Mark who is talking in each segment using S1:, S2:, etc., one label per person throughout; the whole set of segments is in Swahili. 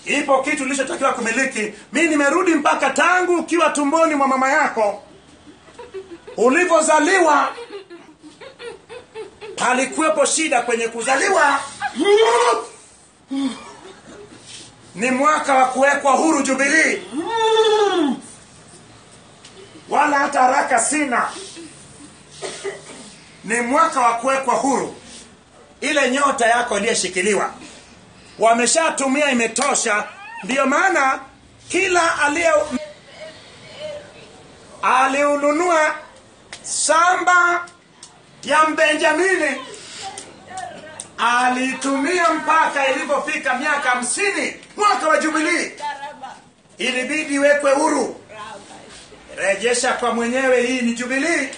S1: ipo kitu ulichotakiwa kumiliki mi nimerudi mpaka tangu ukiwa tumboni mwa mama yako ulivyozaliwa palikuwepo shida kwenye kuzaliwa ni mwaka wa kuwekwa huru jubilii wala hata haraka sina ni mwaka wa kuwekwa huru ile nyota yako iliyeshikiliwa wameshatumia imetosha ndiyo maana kila aliye aliununua shamba ya mbenjamini aliitumia mpaka ilipofika miaka hamsini mwaka wa jubilii ilibidi iwekwe huru rejesha kwa mwenyewe hii ni jubilii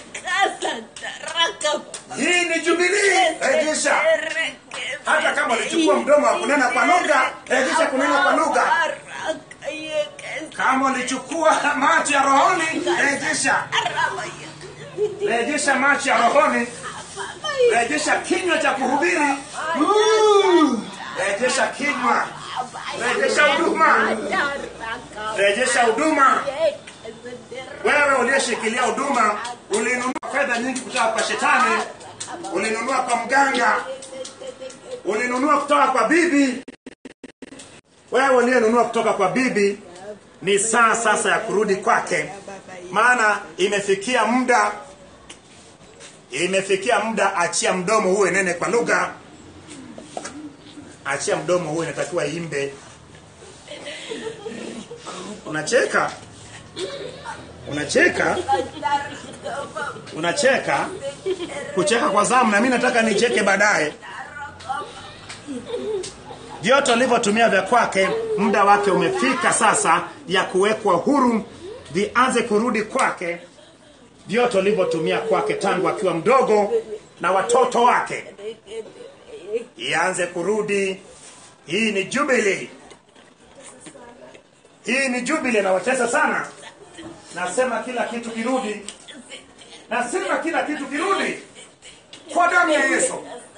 S1: hii ni jubilii rejesha hata kama ulichukua mdomo wa kunena kwa lugha rejesha kunena kwa lugha kama ulichukua macho ya rohoni rejesha rejesha macho ya rohoni rejesha kinywa cha kuhubiri rejesha kinywa rejesha huduma rejesha huduma wewe uliyeshikilia huduma ulinunua fedha nyingi kutoka kwa shetani ulinunua kwa mganga ulinunua kutoka kwa bibi wewe uliyenunua kutoka kwa bibi ni saa sasa ya kurudi kwake maana imefikia muda imefikia muda achia mdomo huwe nene kwa lugha achia mdomo huwe inatakiwa imbe unacheka unacheka unacheka kucheka kwa zamu na mi nataka nicheke baadaye vyote alivyotumia vya kwake muda wake umefika sasa ya kuwekwa huru vianze kurudi kwake vyote alivyotumia kwake tangu akiwa mdogo na watoto wake ianze kurudi hii ni jubili hii ni jubili nawatesa sana nasema kila kitu kirudi nasema kila kitu kirudi kwa damu ya yesu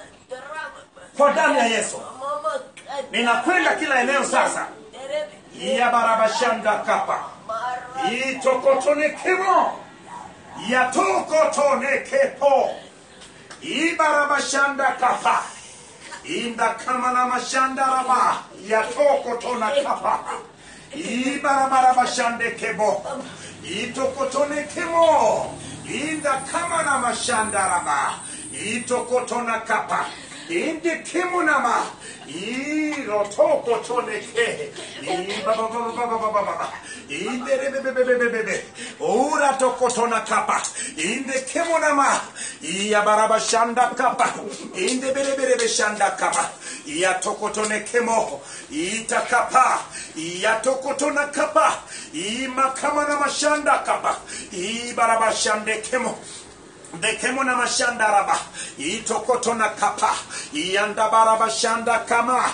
S1: kwa damu ya yesu ninakwenda kila eneo sasa ya barabashanda kapa itokotonekemo yatokotonekepo ibarabashanda kapa inda kamana mashanda raba yatokotona kapa ibarabarabashande kebo itokotonekemo inda kamana mashanda raba itokotona kapa inde kemunama irotokotoneke ibababababababa inde rebebebebebebe ura tokotona kapa inde kemunama iyabarabashanda kapa inde bereberebe shanda kapa iyatokotone kemo itakapa iyatokotona kapa imakamana mashanda kapa ibarabashande kemo ndekemo na mashanda raba itokoto na kapa iyandabaraba shanda kama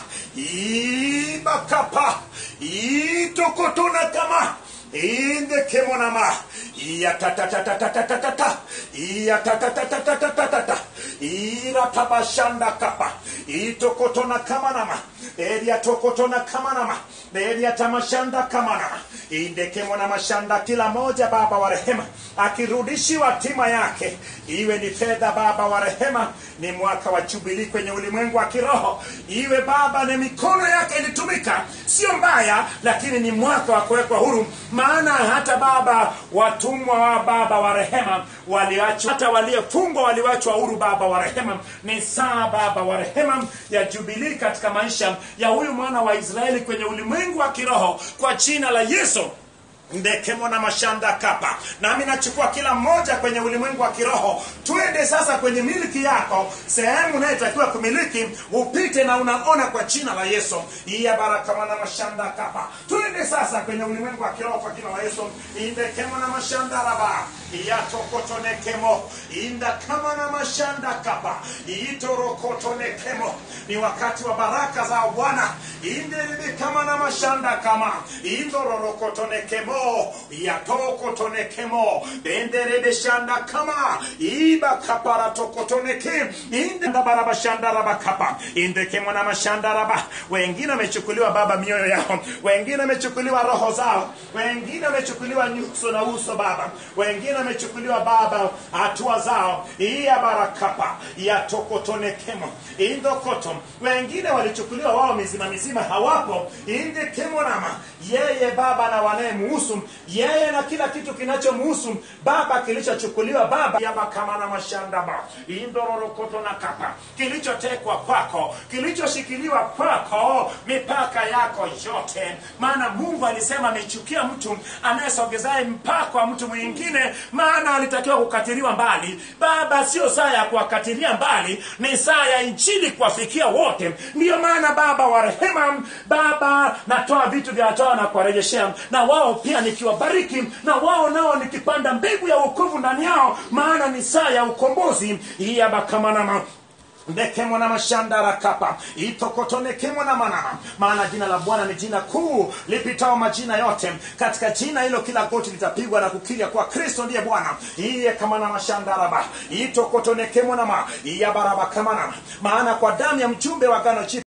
S1: ibakapa itokoto na kama indekemo nama iyatatatatatatatata iyatatatatatatatata iratabashanda kapa itokotona kamanama eriatokotona kamanama eriatamashanda kamanama indekemona mashanda kila moja baba wa rehema akirudishiwa tima yake iwe ni fedha baba wa rehema ni mwaka wa jubilii kwenye ulimwengu wa kiroho iwe baba ni mikono yake ilitumika sio mbaya lakini ni mwaka wa kuwekwa huru maana hata baba watumwa wa baba wa rehema waliachwa hata waliofungwa waliwachwa huru baba wa rehema ni saa baba wa rehema ya jubilii katika maisha ya huyu mwana wa israeli kwenye ulimwengu wa kiroho kwa jina la yesu ndekemo na mashanda kapa nami nachukua kila mmoja kwenye ulimwengu wa kiroho twende sasa kwenye miliki yako sehemu unayotakiwa kumiliki upite na unaona kwa jina la yesu iya barakama na mashanda kapa twende sasa kwenye ulimwengu wa kiroho kwa jina la yesu indekemo na mashanda raba iyatokotonekemo indakama na mashanda kapa iitorokotonekemo ni wakati wa baraka za bwana inderebe kama na mashanda kama indororokotonekemo yatokotonekemo benderebe shanda kama iba kapara tokotoneke indabarabashandarabakapa indekemo na mashandaraba wengine wamechukuliwa baba mioyo yao wengine wamechukuliwa roho zao wengine wamechukuliwa nyuso na uso baba wengine wamechukuliwa baba hatua zao iya barakapa ya tokotonekemo indokoto wengine walichukuliwa wao mizima mizima hawapo indekemonama yeye baba na wanayemuhusu yeye na kila kitu kinachomuhusu baba kilichochukuliwa baba yabakamana mashandaba indororokoto na kapa kilichotekwa kwako kilichoshikiliwa kwako mipaka yako yote maana mungu alisema amechukia mtu anayesogezaye mpaka wa mtu mwingine maana alitakiwa kukatiliwa mbali baba sio saa ya kuwakatilia mbali ni saa ya injili kuwafikia wote ndiyo maana baba wa rehema baba natoa vitu vya toa na kuwarejeshea na wao pia nikiwabariki na wao nao nikipanda mbegu ya wokovu ndani yao maana ni saa ya ukombozi iyabakamanama ndekemwa na mashandara kapa itokotonekemwa na manama maana jina la bwana ni jina kuu lipitao majina yote katika jina hilo kila goti litapigwa na kukiria kwa kristo ndiye bwana iye kama na mashandaraba itokotonekemwa nama iyabaraba kama nama maana kwa damu ya mjumbe wa gano